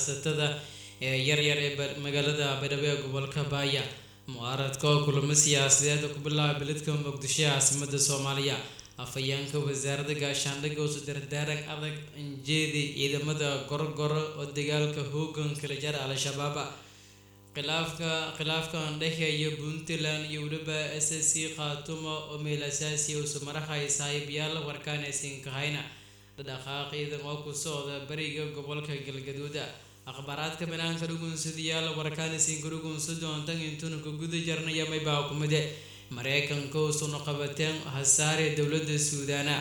ganacsatada ee yaryar ee magaalada baydhabo ee gobolka baaya mucaaradka oo kulamo siyaasadeed ku bilaaba beledka muqdisho ee caasimada soomaaliya afhayeenka wasaaradda gaashaandhigga oo sudardaarag adag injeedi ciidamada gorogoro oo dagaalka hoogan kala jara al-shabaab khilaafka khilaafka andhexeeya puntland iyo weliba s s c khaatumo oo meel asaasi usu marahay saaxiibyaal warkaanaysinkahayna dhaqdhaqaaq ciidan oo ku socda bariga gobolka galgaduud akhbaaraadka banaanka dhugunsadayaal warkaanaysinka dhugunsa doontan intuuna ku guda jarnaya maybaa kumide mareykanka usuna qabateen hasaare dowladda suudaana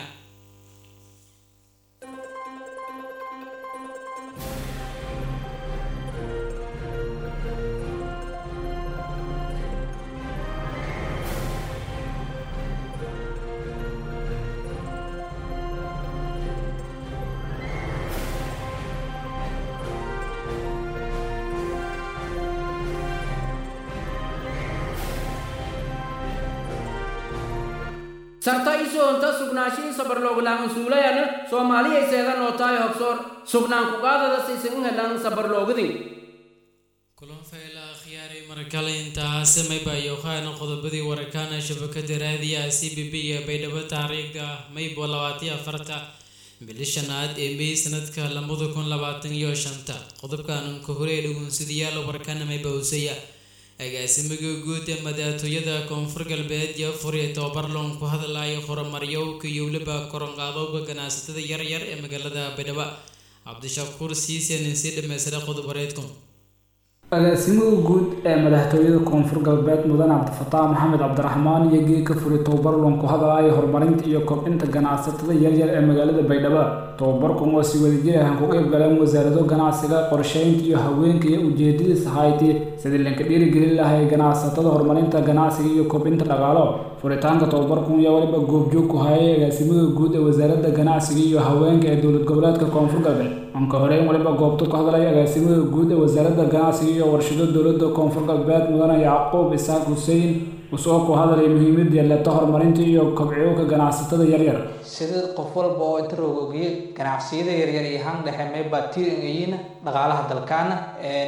sarta isoonta sugnaashihii sabarlooglaan suulayana soomaaliyay seedan oo tahay hogsoor sugnaan kugaadada saysan u helaan sabarloogdin kulan fayla akhyaaray markale intaasi mayba yoqaana qodobadii warakaana shabakada raadiya c b b ee baydhabo taariikhda maybo labaatiyo afarta bili shanaad ee may sanadka labada kun labaatan iyo shanta qodobkan ka hore dhugunsadayaal warkaana mayba husaya agaasimaga guud ee madaxtooyada koonfur galbeed iyo furiya tobabar loon ku hadlayo horumaryowka iyo weliba koronqaadowga ganacsatada yaryar ee magaalada baydhabo cabdishakuur siisen sii dhameystira qodobareedku agaasimaha guud ee madaxtooyada koonfur galbeed mudan cabdifataax maxamed cabdiraxmaan iyo geedka furi tobabar loon ku hadlayo horumarinta iyo kobcinta ganacsatada yaryar ee magaalada baydhabo tobabarkan oo si wadajir ah ku qayb galeen wasaarado ganacsiga qorsheynta iyo haweenka iyo ujeedadiisa hayti sidii lanka dhiirigelin lahay ganacsatada horumarinta ganacsiga iyo kobcinta dhaqaalo furitaanka tobabarkan ayaa waliba goobjoog ku hayay agaasimaha guud ee wasaaradda ganacsiga iyo haweenka ee dowlad goboleedka koonfur galbeed anka horeyn waliba goobta ku hadlaya agaasimaha guud ee wasaaradda ganacsiga iyo warshado dowladda koonfur galbeed mudane yacquub isaaq xuseen usoo ku hadlaya muhiimadii leeta horumarinta iyo kobciyowka ganacsatada yaryar sida qof walba oo inta rogogiye ganacsiyada yaryar iyo han dhexe mayba tiringayina dhaqaalaha dalkaana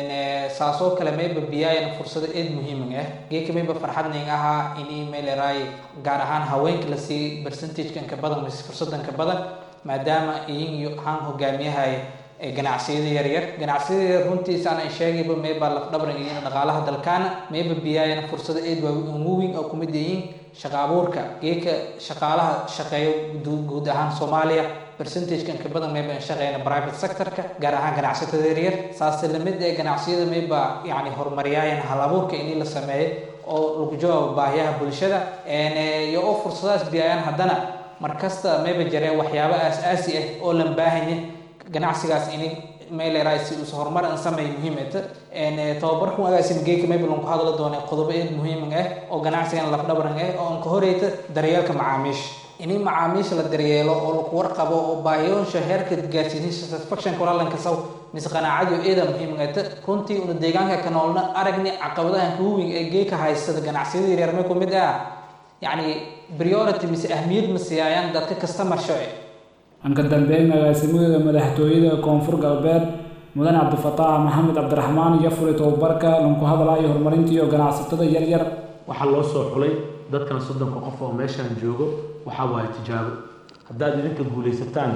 saasoo kale mayba biyaayana fursado eed muhiiming ah geeka mayba farxadning ahaa ini mayleray gaar ahaan haweenka lasii percentagekan ka badan mise fursadan ka badan maadaama iyin iyo han hogaamiyahay ganacsiyada yaryar ganacsiyada yaryar runtiisa aan sheegayba mayba lafdhabran iyo dhaqaalaha dalkaana mayba biyaayana fursado eed waaweyn oo kumid yihiin shaqa abuurka geeka shaqaalaha shaqeeyo guud ahaan soomaaliya percentagekan ka badan mayba shaqeyna private sectorka gaar ahaan ganacsatada yaryar saase lamid ee ganacsiyada mayba yani horumariyaayan hal abuurka inii la sameeyo oo lagu jawaabo baahiyaha bulshada iyo oo fursadaas biyaayaan haddana markasta mayba jareen waxyaabo aas-aasi ah oo lan baahanya ganacsigaas ini meeleraay si us horumar an sameeyo muhiimata tababarkan agaasima geeka maybalon ku hadla doonay qodobo eed muhiiming ah oo ganacsigan lafdhabran ah oo an ka horeyta daryeelka macaamiisha ini macaamiisha la daryeelo oo laku warqabo oo baahiyoonsha heerka gaarsiinin satisfaction kulalanka saw mise qanaacadiyo eeda muhiimingata runtii una deegaanka ka noolna aragni caqabadahan kuwing ee geeka haystada ganacsiyada yaryar may kumid ah yacni priority mise ahmiyad ma siyaayaan dadka customer shoce anka dambeyn agaasimaha madaxtooyada koonfur galbeed mudan cabdifataax maxamed cabdiraxmaan iyo furi tobabarka lanku hadlayo horumarinta iyo ganacsatada yaryar waxaa loo soo xulay dadkan soddonka qof oo meeshaan joogo waxaa waaye tijaabo haddaad idinka guulaysataan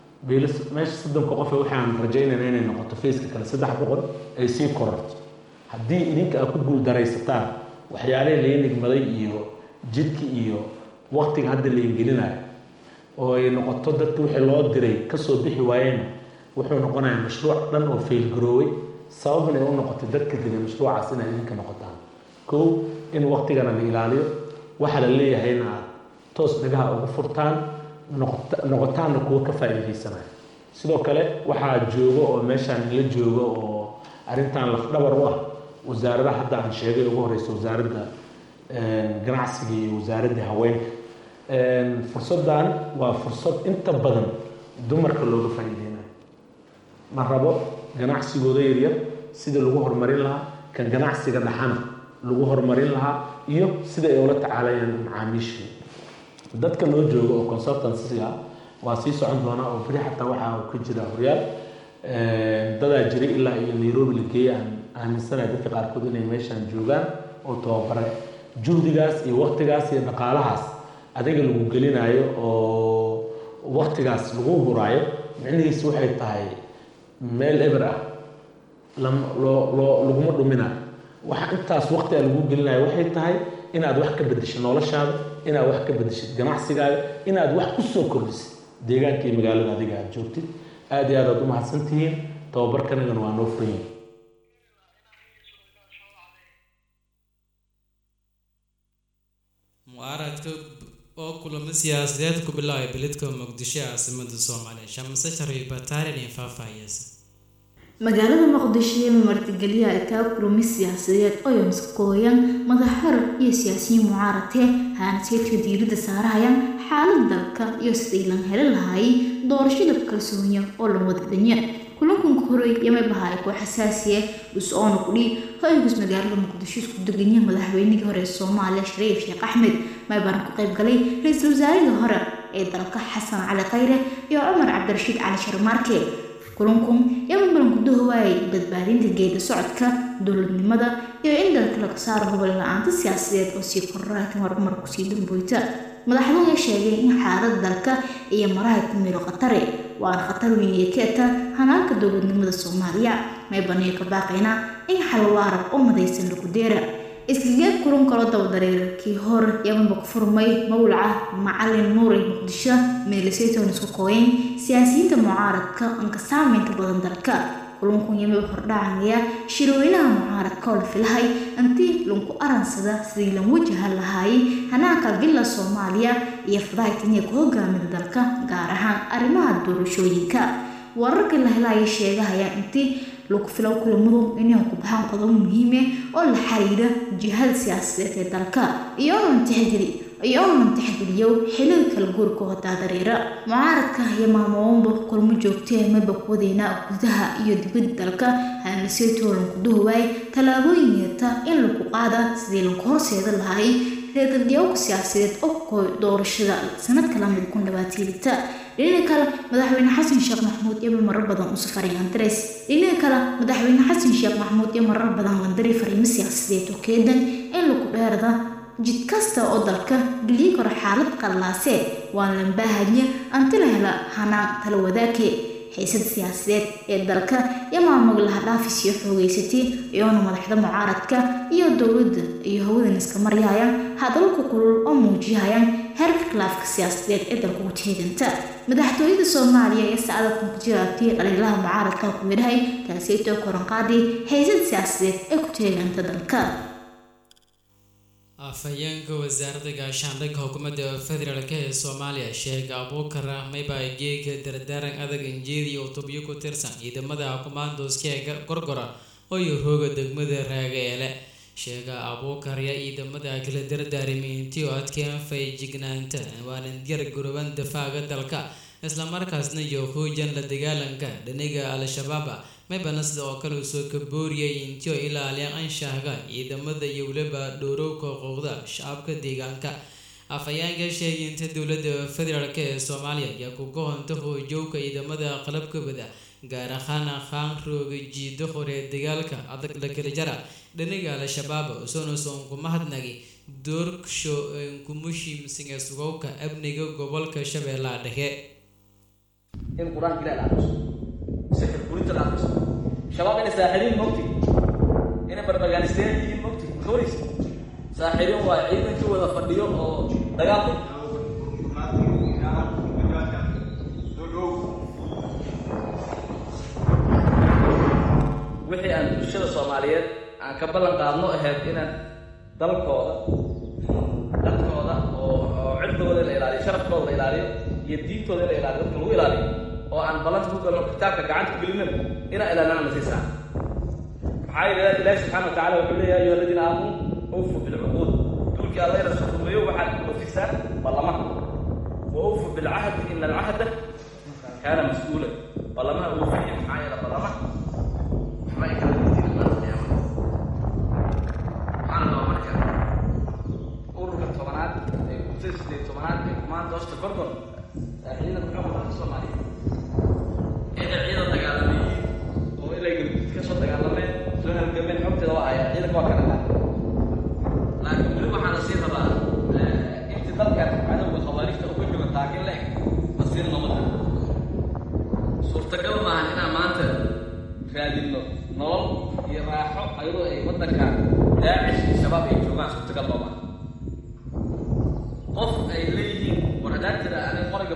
meesha soddonka qof waxaan rajaynayna inay noqoto faceka kale saddex boqol ay sii korarto haddii idinka aad ku guuldaraysataan waxyaalihii laga nigmaday iyo jidka iyo waqtiga hadda la ingelinayo oo ay noqoto dadka wixii loo diray kasoo bixi waayeyna wuxuu noqonayaa mashruuc dhan oo faylgarooway sababna ay u noqotay dadka digay mashruucaas inay idinka noqotaan kow in waqtigana la ilaaliyo waxa la leeyahayna aad toos dhagaha ugu furtaan noqotaanna kuwa ka faa'iidaysanaya sidoo kale waxaa joogo oo meeshaan la joogo oo arrintan lafdhabar u ah wasaarada hadda aan sheegay ugu horeysa wasaaradda ganacsiga iyo wasaaradda haweenka fursaddan waa fursad inta badan dumarka looga faa'iideynayo ma rabo ganacsigooda yaryar sida lagu horumarin lahaa kan ganacsiga dhaxana lagu horumarin lahaa iyo sida ay ula tacaalayaan macaamiishii dadka noo jooga oo consultancy ah waa sii socon doonaa oo beri xataa waxaa ka jira horyaal dadaa jiray ilaa iyo nairobi la geeyey aan aaminsanahay dadka qaarkood inay meeshaan joogaan oo tababare juhdigaas iyo waktigaas iyo dhaqaalahaas adiga lagu gelinayo oo waktigaas lagu huraayo micnihiisu waxay tahay meel eber ah loo loo laguma dhuminayo waxa intaas waqti a lagu gelinayo waxay tahay inaad wax ka bedeshid noloshaada inaad wax ka bedeshid ganacsigaaga inaad wax ku soo kordhisid deegaanka iyo magaalada adiga aad joogtid aada iyo aad aad u mahadsan tihiin tababarkanagana waa noo furan yihin mucaaradka oo kulamo siyaasadeed ku bilaabay beledka muqdisho ee caasimada soomaaliya shamse shariif bataarin iyo faahfaahiyeysa magaalada muqdisho ee martigeliya kaa kulami siyaasadeed oo yomskooyan madaxhar iyo siyaasiyiin mucaaradee haanasiidka diiradda saarahayaan xaalad dalka iyo sidii lan heli lahaayay doorashada kalsooniya oo lan wada dhanya kulankanka horey yamay bahaay koo xasaasiya us-oona kudhi ho-ygus magaalada muqdisho isku deganya madaxweynihii hore ee soomaaliya shariif sheekh axmed maybaana ku qayb galay ra-iisul wasaarihii hore ee dalka xasan cali khayre iyo cumar cabdirashiid cali sharmaarke kulankun yama balanku dahowaayay badbaadinta geeda socodka dowladnimada iyo in dalka laga saaro hubal la-aanta siyaasadeed oo sii korraatan horumar kusii damboyta madaxduhu sheegay in xaalada dalka iyo maraha ku miro khatare waana khatar weyn ee keeta hanaanka dowladnimada soomaaliya may baniyo ka baaqayna in xal waarab oo madaysan lagu deera iskageed kulan kaloo dabadareerkii hor yamanba ku furmay mawlaca macalin nuuray muqdisho meelisaytoon isku kooyen siyaasiyiinta mucaaradka anka saameynta badan dalka kulankun yamay hordhacaya shirweynaha mucaaradka oo la filahay intii lanku aransada sidii lan wajahan lahaayay hanaanka villa soomaaliya iyo fadahaytaniya ku hogaamida dalka gaar ahaan arrimaha doorashooyinka wararka la helaya sheegahaya intii lagu filow kulamadu inay ku baxaan qodobo muhiime oo la xiriira jihada siyaasadeed ee dalka iyoonan tixgeli iyoonan tixgeliyo xiliga kala guurka hodaa dareera mucaaradka iyo maamoowanba kulmo joogtee mayba kuwadeena gudaha iyo dibadda dalka haanaseytoo lanku dahowaay tallaabooyin yeeta in lagu qaada sidii lanku horseeda lahaay reedadiyowka siyaasadeed oo kooy doorashada sanadka lamid kun labaatiilita dhinaca kale madaxweyne xasan sheekh maxamuud iyo marar badan u safaray andres dhinaca kale madaxweyne xasan sheekh maxamuud iyo marar badan landari fariimo siyaasadeed oo keedan in lagu dheerda jid kasta oo dalka geliyi karo xaalad qallaase waa lambaahanya anti la hela hanaan tala wadaake xiisada siyaasadeed ee dalka iyo maamul laha dhaafis iyo xoogeysatay iyoona madaxda mucaaradka iyo dowladda iyo hawadan iska maryahayaan hadalka kulul oo muujiyahayaan heerka khilaafka siyaasadeed ee dalka ugu teeganta madaxtooyada soomaaliya ee saacada ku jiraabtay dhaliilaha mucaaradka ku yidhahay taaseytoo koranqaadii xiisada siyaasadeed ee ku teeganta dalka afhayeenka wasaaradda gaashaandhigga xukuumadda federaalk ee soomaaliya sheega abuukar ahmayba geega dardaaran adag injeedi oo tubyo ku tirsan ciidamada kumaandooska ee gorgora oo rooga degmada raagaeele sheega abuukar yaa ciidamada kala dardaarimay intii oo adkeen faygignaanta waanan diyaar garooban dafaaga dalka islamarkaasna iyo hoojan la dagaalanka dhaniga al-shabaab maybana sida oo kale usoo kabooriyay intii oo ilaaliya anshaxga ciidamada iyo weliba dhowrowka xuquuqda shacabka deegaanka afhayeenka sheegay inta dowladda federaalk ee soomaaliya ayaa ku gohonta hoojowka ciidamada qalabka wada gaar ahaan khaan rooga jiido hore dagaalka adag la kala jara dhaniga al-shabaab usonoson kuma hadnagi doorsho kumushimsinga sugowka amniga gobolka shabeellaha dhexe in qur-aanka ilaah la aqriso sixir gurinta la aqriso shabaab inay saaxiriin mogti inay barbagaalisteen yihiin mogti maxoris saaxiriin waa ciidanka wada fadhiyo oo dagaalka wixii aan bulshada soomaaliyeed aan ka ballan qaadno ahayd inaan dalkooda dadkooda oo oo cirdigooda la ilaaliyo sharafkooda la ilaaliyo iyo diintooda in la ilaaliyo dadka lagu ilaaliyo oo aan ballanta ku galno kitaabka gacanta ku gelinana inaan ilaalina na siisaa maxaa yeele ilaahi subxaana wa tacala wuxuu leeyahay ayuha aladiina aamanuu awfu bilcuquud duulkii alla ina rumeeyo waxaad oofisaan ballamaha wa awfu bilcahdi ina alcahda kaana mas-uula ballamaha oofiya maxaa yeele ballamaha waxba ay kala diin maanta qiyaamada waxaana loo marka ururka tobanaad ee kusay sideed tobanaad ee kumaanta hoosta gorgor ciidanka xoogga dalka soomaaliya ee ciidan dagaalameeyiin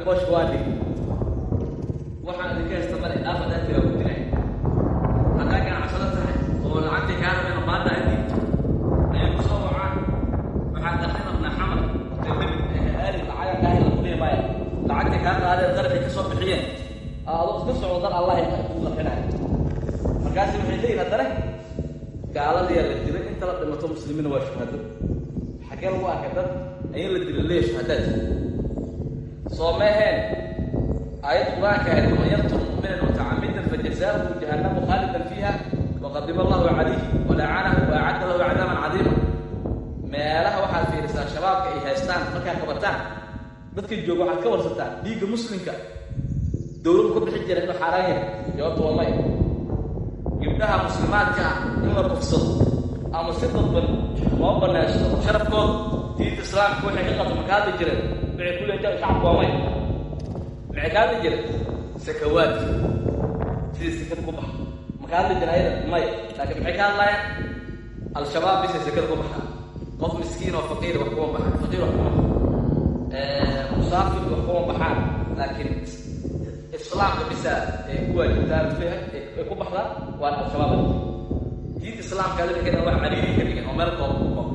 kooshka waa dhig waxaan idinka haysta male dhaaf haddaa tiraa ku dilay haddaa ganacsado tahay oo lacagtii kaa rabeen baada aad dhiibto ayay ku soo wacaan waxaan qarxin rabnaa xamar hoteelada aadi lacaga kaa hela kuliya maya lacagtii kaa qaadeen qarxi ka soo bixiyeen adoo iska socdo dan allah kuu qarxinaya markaasi waxay leeyihin haddana gaaladiyaa la dilay inta la dhimato muslimiina waa shuhado xaggee lagu arkay dad ayaa la dilay leeya shuhadaad soo meeheen aayad qur-aanka ahayd waman yaqtul mu'minan mutacamidan fajazaauhu jahannamu khaalidan fiiha waqadiba allahu calayhi walacanahu waacadda lahu cadaaban cadiima meelaha waxaad fiirisaa shabaabka ay haystaan markaa qabataan dadka jooga waxaad ka warsataan dhiigga muslimka dowladu ka bixi jira inuu xaaraan yahay jawaabta waa may gabdhaha muslimaadka ah in la kufsado ama si dadban loo banaysto sharafkooda diinta islaamka waxay ka qabto maka hadli jireen waxay ku leedahay shacabku waa may maxay ka hadli jireen sakawaadki sidii sekada ku baxa maka hadli jira ayada may laakiin maxay ka hadlayaan al-shabaab bisay sekada ku baxaa qof miskiin oo faqiir wax kuma baxaan faqiir wax kuma musaafir wax kuma baxaan laakiin islaamka bisa ee ku waajibtaan ee ku baxdaa waana al-shabaab diinta islaamka adinka waa cariiri ka dhigan oo meel kooda ku qabo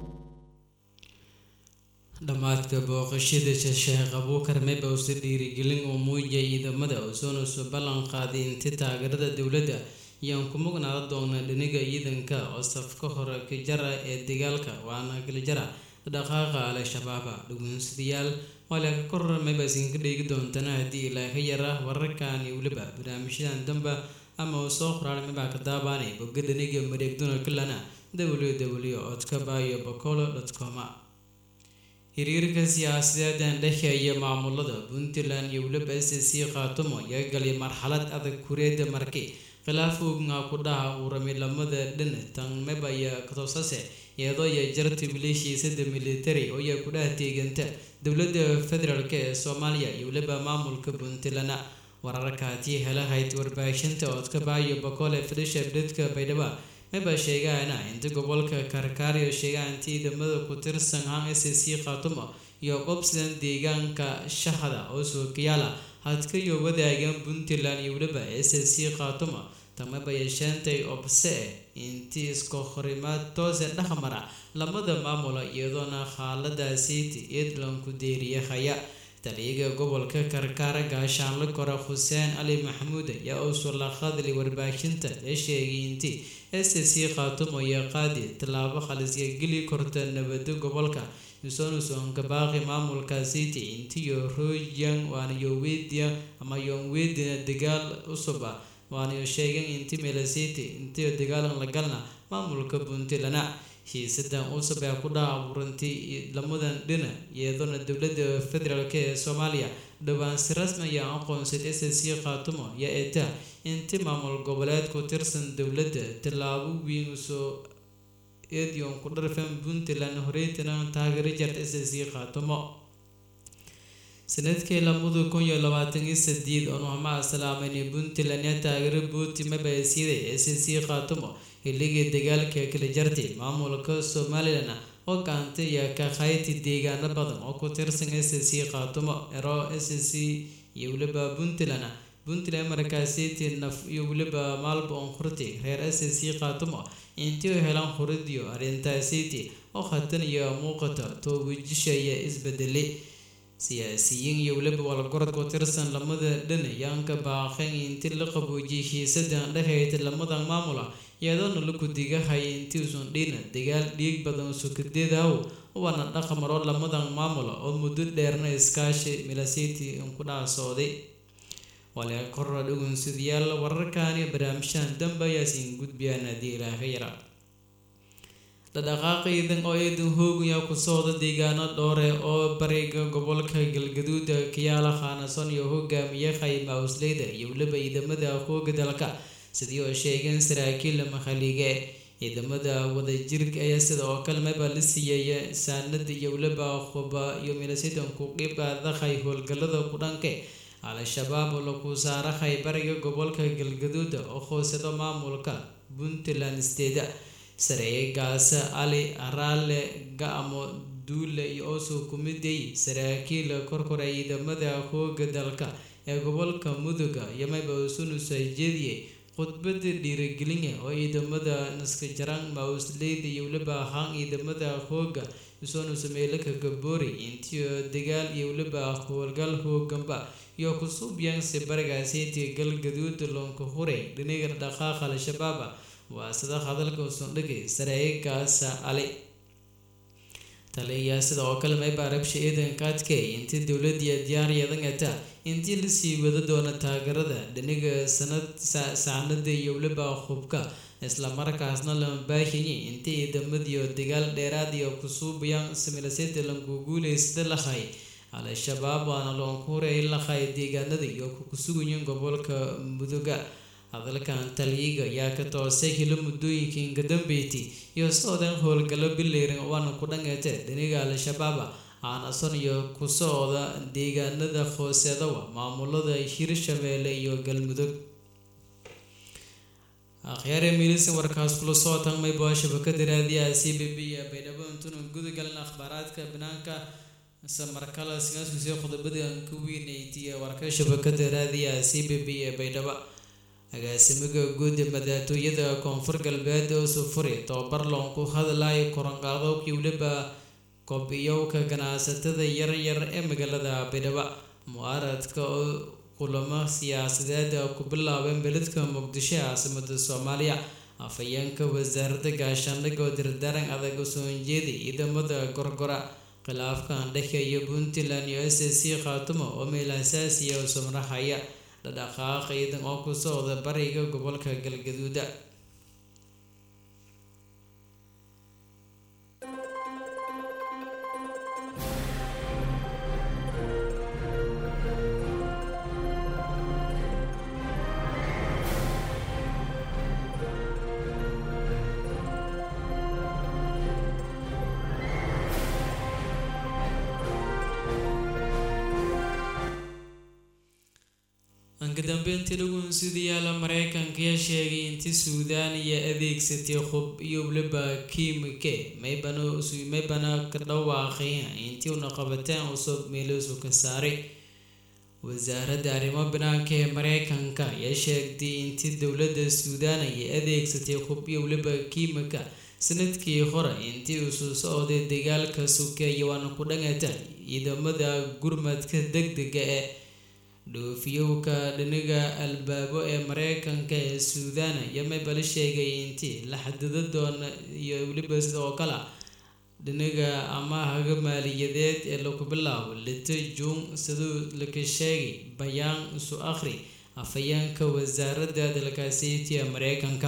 dhammaadka booqashada sheekh abuukar meba use dhiirigelin oo muujiyay ciidamada osoonusoo ballan qaaday inti taageerada dowladda ayaan ku mugnaada doona dhiniga ciidanka oo safka hore ka jara ee dagaalka waana kala jara dhaqaaqa al-shabaaba dhugunsadayaal waala ka korra meba isinka dheegi doontana haddii ilaa ka yara wararkan iyo weliba barnaamijyadan damba ama uu soo qoraal mebaa ka daabaanay bogga dhiniga mareegduna kalana www codka bayo bocolo com xiriirka siyaasadeedan dhexeeya maamulada puntland iyo weliba s c khaatumo ayaa galay marxalad adag kureeda markay khilaaf ognaa ku dhaha uuramilamada dhan tanmeba iyo katosase iyadoo ya jarta maleeshiisada military oo ayaa ku dhaha teeganta dowladda federaalk ee soomaaliya iyo weliba maamulka puntland wararkaatii helahayd warbaahinta oodka baayo boqole fadhisha dadka baydhaba maba sheegaana inta gobolka karkaariyo sheegaan ciidamada ku tirsan han s c khaatumo iyo qobsidan deegaanka shahada oo sookayaala hadkayo wadaagan puntland iyo weliba s c khaatumo tamaba yeesheentay obse intii iska horimaad toose dhexmara lamada maamula iyadoona xaaladaasiiti eedlanku deeriyahaya taliyaga gobolka karkaara gaashaanle kore xuseen cali maxamuud ayaa uusoo la hadlay warbaahinta ee sheegay intii s c khaatumo iyo qaadi tallaabo khalisya geli korta nabado gobolka isoonusonka baaqi maamulka city intiyo royan waana yowediya ama yonwedina dagaal cusuba waanayo sheegeen inti melasiti intiyo dagaalan la galna maamulka puntland xiisadan cusub ee ku dhaha abuurantay lamadan dhina iyadoona dowladda federaalk ee soomaaliya dhowaan si rasmi ayaa aqoonsad s c khaatumo iyo eta inti maamul goboleed ku tirsan dowladda tallaabo weyn usoo edion ku dharfan puntland horeytana taageero jarta s c khaatumo sanadkii lamada kun iyo labaatan iyo sideed oo nuhmaa salaameyn puntland ee taageero buuti mabaysiiday s c khaatumo xilligii dagaalka kala jartay maamulka somalilan oo gaanta iyo ka khayti deegaano badan oo ku tirsan s c khaatumo ero s c iyo weliba puntland puntland markaasiti naf iyo weliba maalba on hurti reer s c khaatumo intii u helaan huridiyo arrintaasiti oo khatan iyo muuqata toobijishaya isbedelay siyaasiyiin iyo weliba walgorod ku tirsan lamada dhan yaanka baaqeen intii la qaboojiyay xiisadan dhexeyd lamadan maamula iyadoona la gudigahay intiiusan dhina dagaal dhiig badan sukadeedaw waana dhaqmaro lamadan maamula oo muddo dheerna iskaashi milasiti ku dhaasooday wale korra dhugunsadayaal wararkani barnaamijyadan dambe ayaasiin gudbiyaan haddii ilaaha yara dhadhaqaaqa ciidan oo ciidan hoogaya ku socda deegaano dhoore oo bariga gobolka galgaduuda kiyaala khaanason iyo hogaamiye khayma awsleyda iyo weliba ciidamada hooga dalka sidii oo sheegeen saraakiil makhaliige ciidamada wadajirka ayaa sida oo kale maba la siiyeeya saanada iyo weliba huba iyo milasidan ku qibqaadakhay howlgalada ku dhanke al-shabaab oo lagu saarahay bariga gobolka galgaduuda oo hoosado maamulka puntland steda sareeye gaase ali araale ga-amo duule iyo oosoo kumiday saraakiil korkora ciidamada hooga dalka ee gobolka muduga iyo mayba usunusa jeediye khudbada dhiirigelinya oo ciidamada naskajaraan mausleyda iyo weliba ahaan ciidamada hooga isunusa meelaka gaboori intiyo dagaal iyo weliba howlgal hooganba iyo kusuubyaansi baragaasiintii galgaduud loonka hure dhiniga dhaqaaqa al-shabaaba waa sida hadalka usundhigay saraa'igaasa ali taliya sida oo kale mayba rabsha ciidanka adkay intii dowladii diyaariyadangata intii lasii wada doona taageerada dhiniga sanad saacnada iyo weliba hubka islamarkaasna lama baahiyay intii ciidamadiio dagaal dheeraad iyo kusuubayaan similaseta lanku guuleysada lahay al-shabaab waana loonku horeey lahay deegaanada iyo kukusugayin gobolka muduga hadalkan taliyiga ayaa ka toosay hilo muddooyinka ingadambeyti iyo socdan howlgallo bileyran waana ku dhangeete dhiniga al-shabaaba aanason iyo ku socda deegaanada hooseedawa maamulada hirshabeelle iyo galmudug akhyaare miilisan warkaas kula socotan mayba shabakada raadiyaha c b b iyo baydhabo intuna gudagalna akhbaaraadka banaanka samarkala sigaaskusii qodobada ka weynaytiya warka shabakada raadiyaha c b b ee baydhabo agaasimiga guud madaxtooyada koonfur galbeed oo sufuri tobabar loonku hadlayo koranqaado weliba kobiyowka ganacsatada yaryar ee magaalada baydhabo mucaaradka oo kulamo siyaasadeed ku bilaabeen beledka muqdisho caasimada soomaaliya afhayeenka wasaaradda gaashaandhigga oo dirdaran adag u soo jeeday ciidamada gorgora khilaafkan dhexeeya puntland iyo s c khaatumo oo meel asaasiya u samraxaya dhadhaqaaq ciidan oo ku socda bariga gobolka galgaduuda kadambeyntii lagunsidayaala mareykanka ayaa sheegay intii suudaan iyo adeegsatay hub iyo weliba kiimike maybana ka dhawaaqeen intii una qabateen cusub meeluusu ka saaray wasaaradda arrimo banaanka ee mareykanka ayaa sheegtay intii dowladda suudaan ay adeegsatay hub iyo weliba kiimika sanadkii hore intii usuu socday dagaalka sukeeya waana ku dhangata ciidamada gurmadka deg dega ee dhoofiyowka dhiniga albaabo ee mareykanka ee suudaan iyo maybala sheegay intii la xadida doona iyo weliba sidoo kale dhiniga amahaga maaliyadeed ee lagu bilaabo lito juun siduu laka sheegay bayaan isu akhri afhayeenka wasaaradda dalkaasiiti ee mareykanka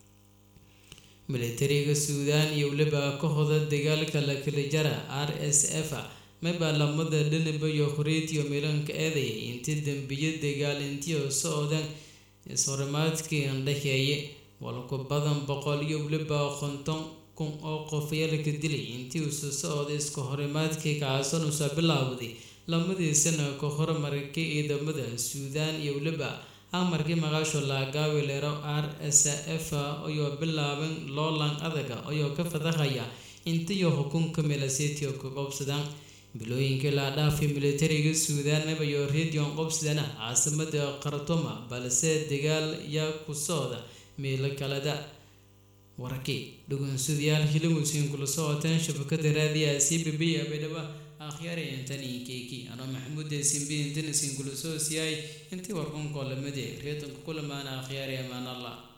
militariga suudaan iyo weliba ka hoda dagaalka la kala jara r s f mayba lamada dhaniba iyo horiitiyo milanka eedaya intii dembiyo dagaal intiio socdan ishorimaadkii andhaxeeye walku badan boqol iyo weliba konton kun oo qof yalka dilay intii usu socday iska horimaadkii kaasan usa bilaawday lamadii sana ka hormarkay ciidamada suudaan iyo weliba amarkii maqaasho laagaawi lero r s f ayoo bilaaban loolan adaga ayoo ka fadahaya intiyo xukunka milasitio ka qobsadaan bilooyinkii la dhaafay militariga suudaan mabayo redion qobsidana caasimada khartuma balse dagaal yaa ku socda meelo kaleda warkii dhugunsudayaal hilimusiin kula socoteen shabakada raadiyaha c b b ee baydhabo akhyaari intani keeki anoo maxamuud simbi intanisiin kula soo siyaay intii warkunkolamade reedanku kulamaana akhyaari amaan allah